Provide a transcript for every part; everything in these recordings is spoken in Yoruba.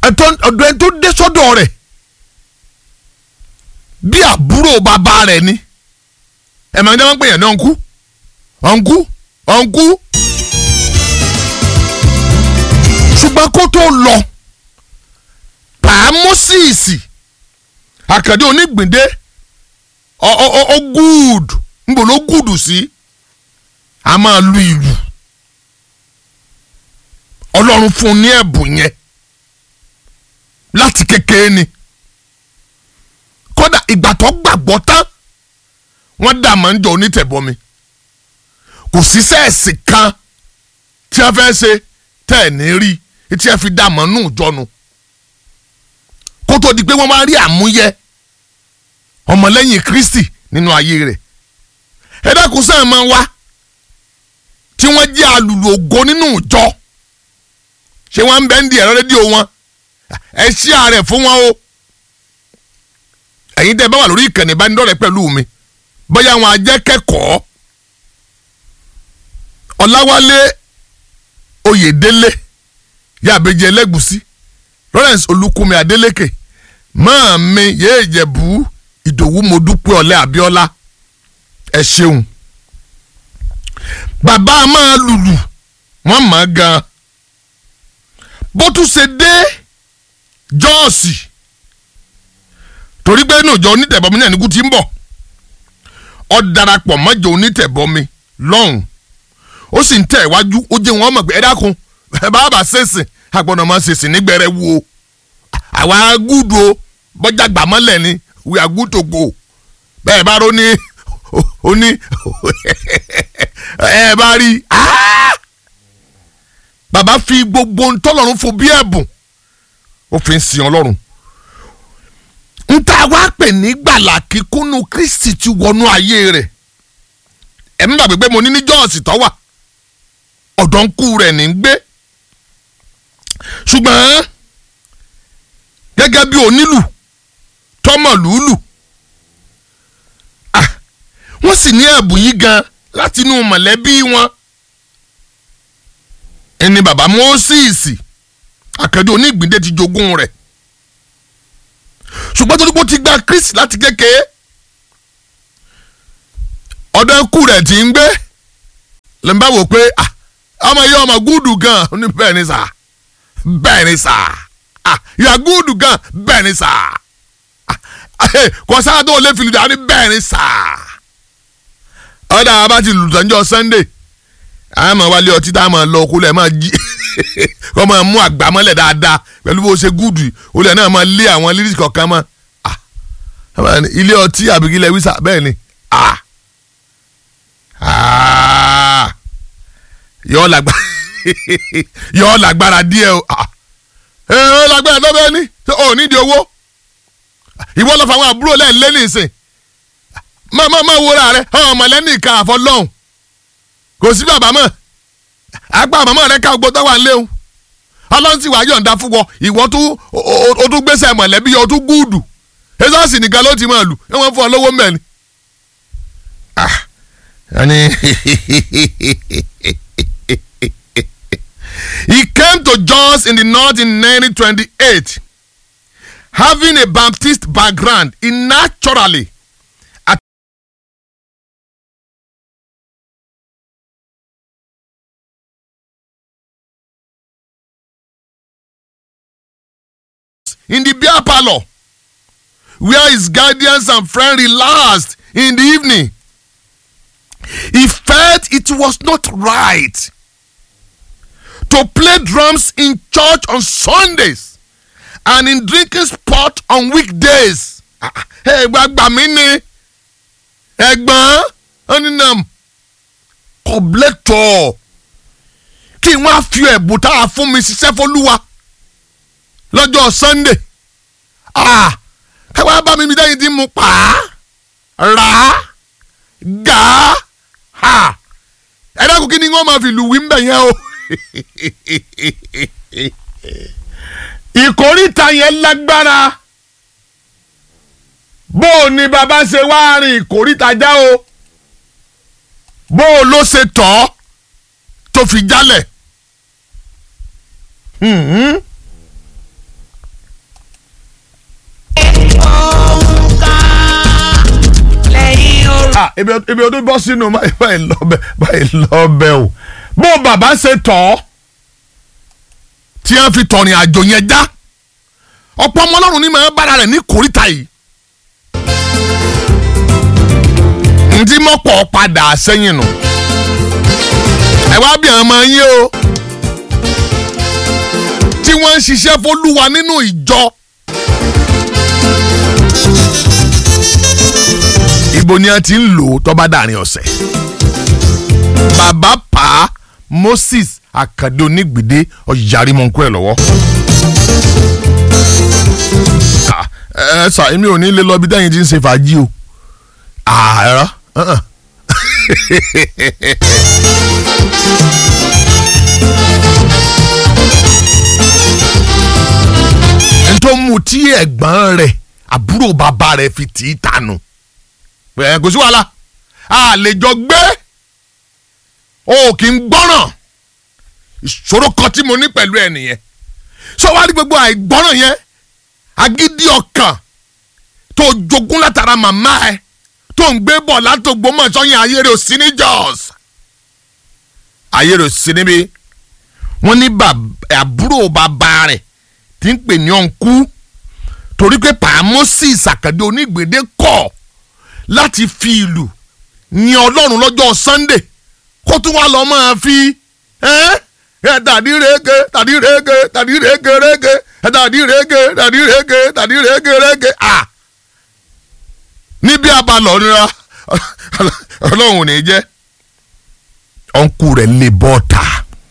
ọ̀dọ̀ ẹni tó dé sọ́dọ̀ rẹ̀ bí àbúrò bàbá rẹ̀ ni ẹ̀ máa ń jẹ́ wọ́n pè yẹn ní ọ̀nkú ọ̀nkú ọ̀nkú ṣùgbọ́n kó tó lọ pàmòsìsì àkàdé onígbìndé ọ ọ ọ gúùdù nbọ ló gúùdù sí a máa lu ìlù ọlọ́run fún un ní ẹ̀bùn yẹn láti kékeré ni kódà ìgbà tó gbàgbọ́ tán wọ́n dà máa ń jọ onítẹ̀bọmi kò sí sẹ́ẹ̀sì kan tí a fẹ́ ṣe tẹ́ ẹ̀ ní rí tí a fi dà máa nù jọnu kó tó di pé wọ́n máa rí àmúyẹ ọmọlẹ́yìn Kristi nínú ayé rẹ̀ ẹ dákun sáà máa wá tí wọ́n jẹ́ alùlù ògo nínú ìjọ ṣé wọ́n ń bẹ́ ń di ẹ̀rọ rédíò wọn ẹ ṣí ààrẹ fún wọn o ẹ̀yin tẹ́ ẹ bá wà lórí ìkànnì ìbánidọ́rẹ̀ẹ́ pẹ̀lú mi bóyá wọn ajẹ́kẹ́kọ̀ọ́ Ọláwálé Oyèdélé yàbẹ̀jẹ̀ ẹlẹ́gùsí Lawrence Olúkúnmi Adélékè máa mi yéé jẹ̀bú Ìdòwú Modúpẹ́ Ọ̀lẹ́ Abíọ́lá ẹ ṣeun bàbá máa lùlù wọ́n mọ̀ ọ́ gan bó tún ṣe dé jọ́ọ̀sì torí pé inú ìjọ onítẹ̀bọmi náà níkú ti ń bọ̀ ọ darapọ̀ mọ́jọ onítẹ̀bọmi lọ́hùn ó sì ń tẹ̀ iwájú ó jẹ́ wọn mọ̀ pé ẹ dákun bàbá ṣèṣìn àgbọ̀nà máa ṣèṣìn nígbẹ̀rẹ̀ wo àwa gúdù o bọ́jà gbàmọ́lẹ̀ ni we are good to go bẹ́ẹ̀ bá rò ní ó ní ẹ bá rí bàbá fi gbogbo ntọ́lọ́run fún bí ẹ̀bùn ó fi ń sin ọlọ́run nta wá pè ní gbàlà kíkúnnú Kristi ti wọnú ayé rẹ̀ ẹ̀ ń gbàgbé pé mo ní ní jọ́ọ̀sì tó wà ọ̀dọ̀ ń kú rẹ̀ ní gbé ṣùgbọ́n gẹ́gẹ́ bí onílù tọ́mọ̀ lùlù wọ́n sì ní ẹ̀bùn yìí gan láti inú mọ̀lẹ́bí wọn ẹni bàbá Mósìsì àkàndé onígbìndé ti jogún rẹ̀ ṣùgbọ́n torí pé ó ti gba Kristi láti kékeré ọ̀dọ̀ ikú rẹ̀ ti ń gbé lè ń bá wò pé ọmọ yìí ọmọ gúdù gan ní bẹ́ẹ̀ ni sà bẹ́ẹ̀ ni sà yà gúdù gan bẹ́ẹ̀ ni sà kò sáà tó lè fìlú dání bẹ́ẹ̀ ni sà ọ̀dà abá ti lùtọ́njọ́ Sunday a máa wálé ọtí tá a máa lọ kólẹ̀ máa jí kọ́ máa mú àgbámọ́lẹ̀ dáadáa pẹ̀lú bó ṣe gúdù olè náà máa lé àwọn lírísì kọ̀ọ̀kan mọ́ ilé ọtí àbíkílẹ̀ wíṣà bẹ́ẹ̀ ni yọ lágbára yọ lágbára díẹ̀ o ẹ lágbára tó bẹ́ẹ̀ ni ò nídìí owó ìwọ lọ fún àwọn àbúrò lẹ́ẹ̀lẹ́ nìsín máa máa máa wúra rẹ ọmọ lẹ́nìí kan àfọlọ́hún kò sí bàbá mọ́ àgbà màmá rẹ ká gbọ́ tó wà léwu ọlọ́run sì wá yọ̀ǹda fún wọn ìwọ tún o tún gbèsè mọ̀lẹ́bí o tún gúùdù ezọ́sì nìkan ló ti máa lù ẹ wọ́n fún ọ lówó mẹ́rin. He came to Jos in the north in 1928 having a Baptist background he naturally in the beer parlor where his guardians and friends relaxed in the evening. He felt it was not right to play drums in church on Sundays and in drinking spot on weekdays. ẹgbẹ́ gbà mí ni ẹ̀gbọ́n ọ̀nìnàm kọ̀blétọ̀ kí wọ́n á fi ẹ̀bùn tá a fún mi ṣiṣẹ́ fọlúwa lọ́jọ́ Sunday ẹ wá bá mi mi dẹ́yìn tí mo pa á rà á gà á ẹ dákun kí ni wọ́n máa fi lù wí ń bẹ̀ yẹn o ìkórìtà yẹn lágbára bó o ní bàbá ṣe wá rìn ìkórìtà já o bó o ló ṣe tọ́ tó fi jálẹ̀ ah ebi ebi o tó bọ́ sínú báyìí lọ́bẹ̀ báyìí lọ́bẹ̀ o bó bàbá ṣe tọ̀ ọ́ tí wọ́n fi tọ̀rìn àjò yẹn já ọ̀pọ̀ ọmọ ọlọ́run ní máa bára rẹ̀ ní kòríta yìí ntí mọ́pọ̀ padà sẹ́yìn nù ẹ wá bí àwọn ọmọ yín o tí wọ́n ń ṣiṣẹ́ fọlúwa nínú ìjọ. ibo ni a ti ń lò ó tó bá dàrin ọ̀sẹ̀. bàbá pa Moses Àkàndé Onígbìdé ọ̀yàrí mọ̀nkú ẹ̀ lọ́wọ́. ẹ ẹ sà èmi ò ní lè lọ bí dẹ́yìn tí ń ṣe fàájì o. ààrọ. tó mú tí ẹ̀gbọ́n rẹ̀ àbúrò bàbá rẹ̀ fi tì í tànù ẹ kò sí wàhálà a lè jọ gbé o kì í gbọ́ràn ìṣòro kan tí mo ní pẹ̀lú ẹ nìyẹn sọ wá rí gbogbo àìgbọ́ràn yẹn agídí ọkàn tó jogún látara màmá ẹ tó ń gbé bọ̀ látògbómọ̀ sọ́yìn ayére òsì ní Jos ayére òsì níbi wọ́n ní àbúrò bàbá rẹ̀ tí ń pè ní ọ̀nkú torí pé pa Moses Àkàndé Onígbèdé kọ̀ láti fi ìlú ní ọlọ́run lọ́jọ́ Sunday kó tún wá lọ́ máa fi tàdí rege tàdí rege tàdí rege rege tàdí rege tàdí rege tàdí rege rege à níbi abalọ̀ nira ọlọ́run ò ní jẹ́ ọ̀nkú rẹ̀ lè bọ́ ta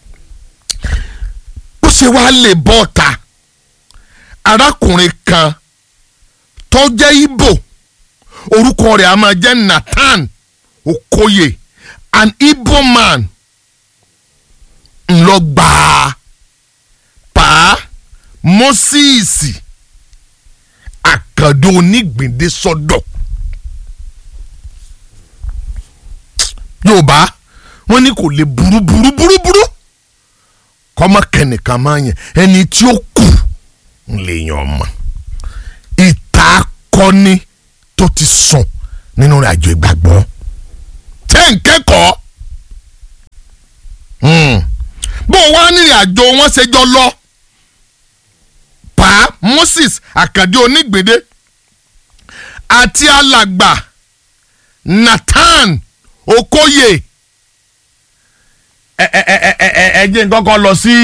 ó ṣe wá lè bọ́ ta arákùnrin kan tó jẹ́ Ìgbò orúkọ rẹ̀ a máa jẹ́ Nathan Okoye an Igbo man ńlọgbà pa Moses Àkàndé Onígbìndé sọ́dọ̀ Yorùbá wọ́n ní kò lè burú burú burú burú kọ́mọ kẹ́nìkan máa yẹn ẹni tí ó kù ń lè yàn mọ́ ìta akọni tó ti sùn nínú àjò ìgbàgbọ́ tẹ́ ń kẹ́kọ̀ọ́ bó wá nírìn àjò wọn ṣe jọ lọ pa Moses Àkàndé Onígbèdé àti alàgbà Nathan Okoye ẹ ẹ ẹ ẹ ẹ jẹ́ n kọ́kọ́ lọ sí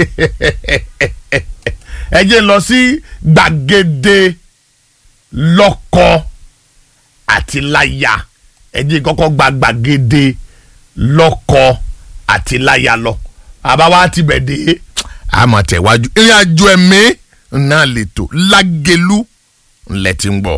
ẹ jẹ́ n lọ sí gbàgede lọ́kọ àti láya ẹ jẹ́ n kọ́kọ́ gba gbàgede lọ́kọ àti láya lọ àbáwá ti bẹ̀ dé àmọ̀ tẹ̀wájú ìrìn àjò ẹ̀mí náà lè tó lágẹ̀lú ńlẹ̀ tí ń gbọ́.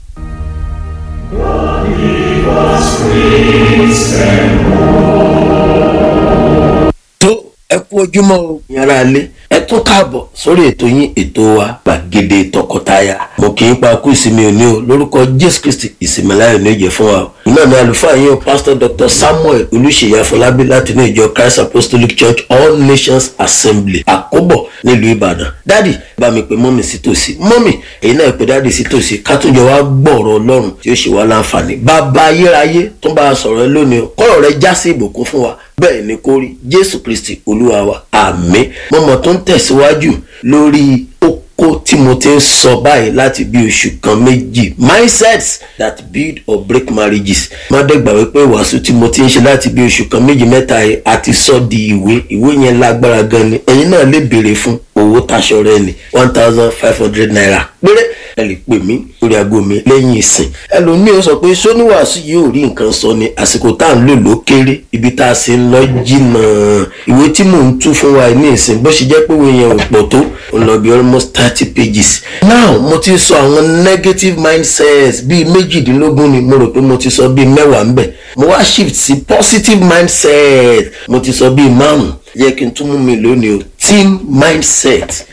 tó ẹ kú ojúmọ́ o yàrá ilé ẹ tún káàbọ̀ sórí ètò yín ètò wa gbàgede tọkọtaya mo kì í pa kú ìsinmi òní o lórúkọ jésù kristi ìsinmi láyọ̀ ní ìjẹ fún wa o iná ní àlùfáà yín o pásítọ̀ dr samuel olùṣèyí afọlábí láti ní ìjọ christ apostolic church all nations assembly àkóbọ̀ nílùú ìbàdàn dádì bá mi pe mọ́mì sí tòsí mọ́mì èyí náà pe dádì sí tòsí ká tún jọ wá gbọ́ọ̀rọ̀ ọlọ́run tí ó ṣe wá láǹfààní bàbá ayérayé tó bá a sọ̀rọ̀ ẹ lónìí o kọ́rọ̀ rẹ já sí ìbùkún fún wa bẹ́ẹ̀ ni kó rí jésù kristi olúwa wa àmín mọ́mọ́ tó ń tẹ̀síwájú lórí oko tí mo ti ń sọ báyìí láti bí oṣù kan méjì mindsets that build or break marriages má dẹ́gbà wípé ìwàásù tí mo ti ń ṣe láti bí oṣù kan méjì mẹ́ta yìí àti sọ di ìwé ìwé yẹn lágbára gan ni ẹ̀yin náà lè béèrè fún owó taṣọ rẹ ni one thousand five hundred naira péré ẹ lè pè mí lórí aago mi lẹ́yìn ìsìn ẹlòmíì ó sọ pé sóníwàásù yìí ò rí nǹkan sọ ni àsìkò tá à ń lò ló kéré ibi tá a sì ń lọ jìnnà ìwé tí mò ń tú fún wa ní ìsìn bó ṣe jẹ́ pé ìwé yẹn ò pọ̀ tó ó lọ bí almost thirty pages now mo ti sọ àwọn negative mindsets bíi méjìdínlógún ni mo rò pé mo ti sọ bíi mẹ́wàá ń bẹ̀ mo wá shift sí positive mindset mo ti sọ bíi márùn yẹ kí n tún mú mi lónìí o team mindset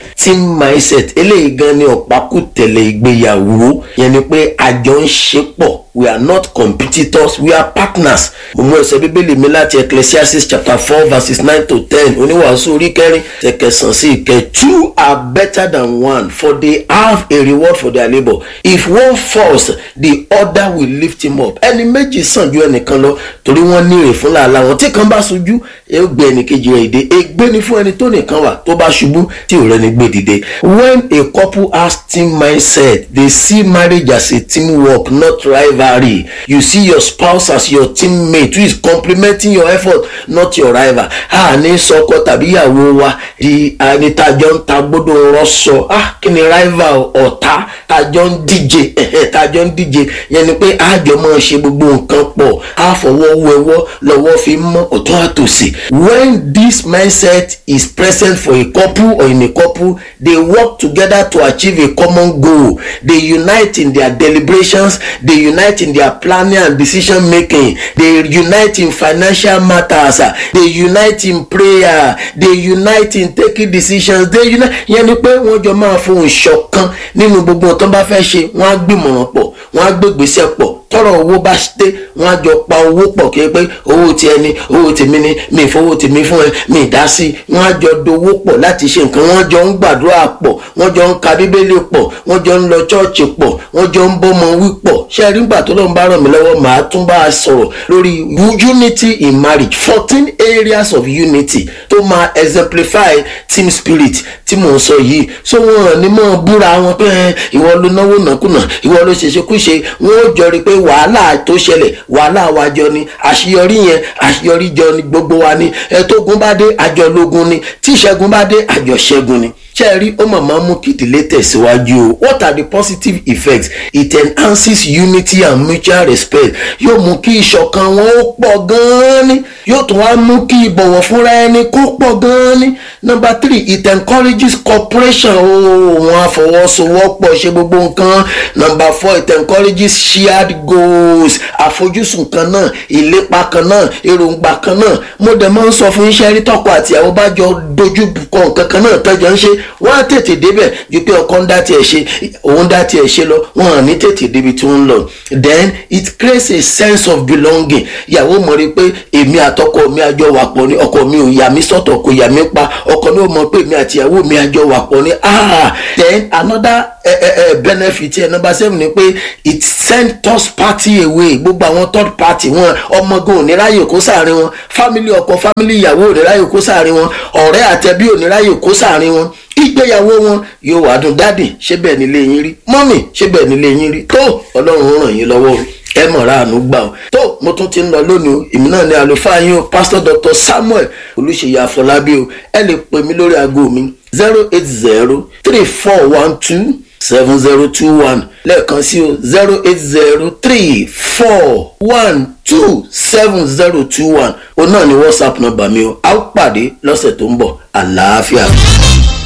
team mindset eléyìí gan ni ọ̀pákùtẹ̀lẹ̀ ìgbéyàwó yẹn ni pé àjọ ń ṣe pọ̀ we are not competitors we are partners mo mú ẹsẹ̀ bíbélì mi láti ecclesiastes chapter four verses nine to ten oníwàásù orí kẹrin tẹkẹsàn sí ìkẹ two are better than one for they have a reward for their labour if one falls the other will lift him up ẹni méjì sàn ju ẹnìkan lọ torí wọ́n ní èrè fún làálàá wọn tí kan bá ṣojú ẹ ó gbé ẹnìkejì rẹ̀ dìde ègbé ni fún ẹni tó nìkan wà tó bá ṣubú tí ò rẹni gbé dìde when a couple has team mindset they see marriage as a teamwork not rivalry you see your spouse as your teammate who is complementing your effort not your rival a ní sọkọ tàbí ìyàwó wa di anìtajọ ń ta gbọdọ rọṣọ ah kí ni rival ọ̀tá tajọ ń díje tajọ ń díje yẹn ni pé àjọ máa ṣe gbogbo nǹkan pọ̀ á fọwọ́ wẹwọ́ lọ́wọ́ fi mọ́ ọ̀tún àtòsí when this mindset is present for a couple or in a couple they work together to achieve a common goal they unite in their deliberations they unite in their planning and decision making they unite in financial matters they unite in prayer they unite in taking decisions they unite yẹn ni pé wọ́n jọ máa fohùn ṣọ̀kan nínú gbogbo nǹkan bá fẹ́ ṣe wọ́n á gbìmọ̀ràn pọ̀ wọ́n á gbégbèsè pọ̀ tọrọ owó bá dé wọn á jọ pa owó pọ̀ kí pé owó ti ẹni owó tèmi ni mi ìfowó tèmi fún ẹ mi ìdá sí wọn á jọ dowó pọ̀ láti ṣe nǹkan wọn jọ ń gbàdúrà pọ̀ wọn jọ ń ka bíbélì pọ̀ wọn jọ ń lọ chọ́ọ̀chì pọ̀ wọn jọ ń bọ́mọ wí pọ̀ ṣé ẹ rí gbà tó lóun bá ràn mí lọ́wọ́ màá tún bá a sọ̀rọ̀ lórí unity in marriage fourteen areas of unity tó máa exemplify team spirit tí mò ń sọ yìí so wọn ní mọ̀ búra wọn pé ìwọ ló náwó nàkúnà ìwọ ló ṣèṣekúṣe wọn ó jọ rí pé wàhálà tó ṣẹlẹ̀ wàhálà wa jọ ni àṣeyọrí yẹn àṣeyọrí jọ ni gbogbo wa ni ẹtógun bá dé àjọlógun ni tí ìṣẹ́gun bá dé àjọṣẹ́gun ni ṣe rí ó mọ̀ máa mú kí ìdílé tẹ̀síwájú o what are the positive effects it enhances unity and mutual respect yóò mú kí ìṣọ̀kan wọn ó pọ̀ gan-an ni yóò tún wá mú kí ìbọ̀wọ̀ fúnra ẹni kó pọ̀ gan-an ni number three it encourages cooperation o wọn àfọwọ́sowọ́pọ̀ ṣe gbogbo nǹkan number four it encourages shared goals àfojúsùn kan náà ìlépa kan náà èròǹgbà kan náà mo dẹ̀ máa ń sọ fún iṣẹ́ rí tọkọ àti àwọn bá jọ dojú kọ nǹkan kan náà tẹ́jọ́ ń ṣe wọ́n á tètè débẹ̀ ju pé ọkọ ń dá tiẹ̀ ṣe òun dá tiẹ̀ ṣe lọ wọ́n á ní tètè débi tí wọ́n ń lọ then it creates a sense of belonging ìyàwó mọ̀ rí pé èmi àtọkọ mi àjọ wà pọ̀ ní ọkọ mi ò yà mí sọ́tọ̀ kò yà mí pa ọkọ mi ò mọ̀ pé èmi àti ìyàwó mi àjọ wà pọ̀ ní ah then another uh, uh, benefit ẹ number seven ni pé it send third party away gbogbo àwọn third party wọn ọmọgan oníráyè kó sáàrin wọn family ọkọ family ìyàwó oníráyè kó sáàrin wọn ọ̀rẹ́ àtẹbí oníráyè kó sáàrin wọn ìgbéyàwó wọn yóò wá dùn dádì ṣé bẹ́ẹ̀ nílé yín rí mọ́mì ṣé bẹ́ẹ̀ nílé yín rí tó ọlọ́run ràn yín lọ́wọ́ ẹ mọ̀ra àánú gbà ó tó mo tún ti ń lọ lónìí o èmi náà ni àlùfáà yín o pastor dr samuel olùṣèyí àfọlábí o ẹ lè pè mí lórí aago mi zero eight zero three four one two seven zero two one lẹ́ẹ̀kan sí o zero eight zero three four one two seven zero two one o náà ni whatsapp nọ́mbà mi o a ó pàdé lọ́sẹ̀ tó ń bọ̀ àlàáfíà.